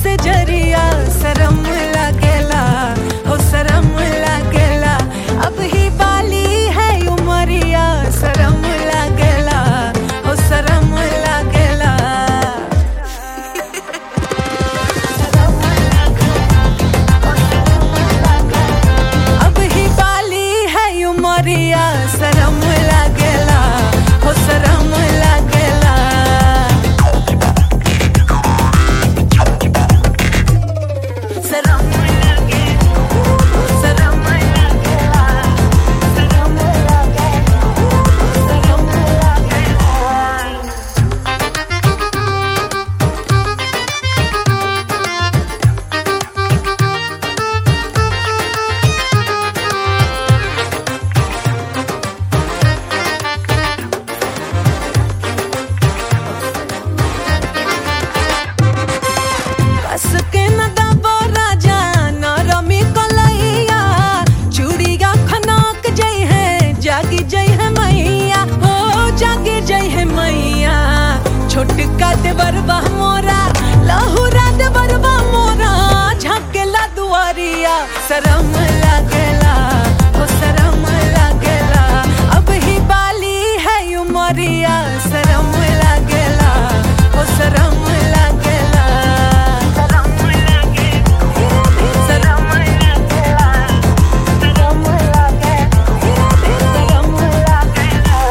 से जरिया शरम लागेला हो शरम लागेला अब ही बाली है उमरिया शरम लागेला हो शरम लागेला अब ही बाली है उमरिया शरम लागेला हो शरम लागेला शरम लागेला शरम लागेला शरम लागेला शरम लागेला कस के न दबो राजा न रमी कलैया चूड़िया खनक जई है जागी जई है मैया हो जागी जई है मैया छोटका देवरबा मोरा लहुरा देवरबा मोरा झकेला दुआरिया शरम लागेला हो शरम लागेला अब ही बाली है उमरिया शरम लागेला हो शरम लागेला शरम लागेला शरम लागेला शरम लागेला शरम लागेला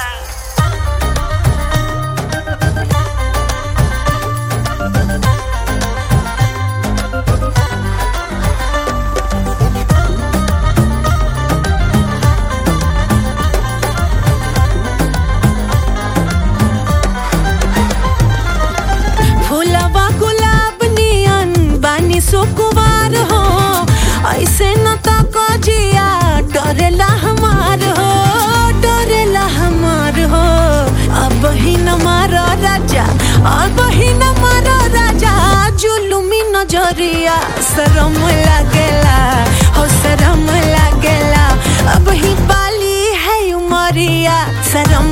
फूलवा गुलाब नियन बानी सुकुवार हो ऐसे न तो कजिया डरेला हमार हो डरेला हमार हो अब ही न मारो राजा अब ही न मारो राजा जुलुमी नजरिया शरम लागेला हो शरम लागेला अब ही बाली है उमरिया शरम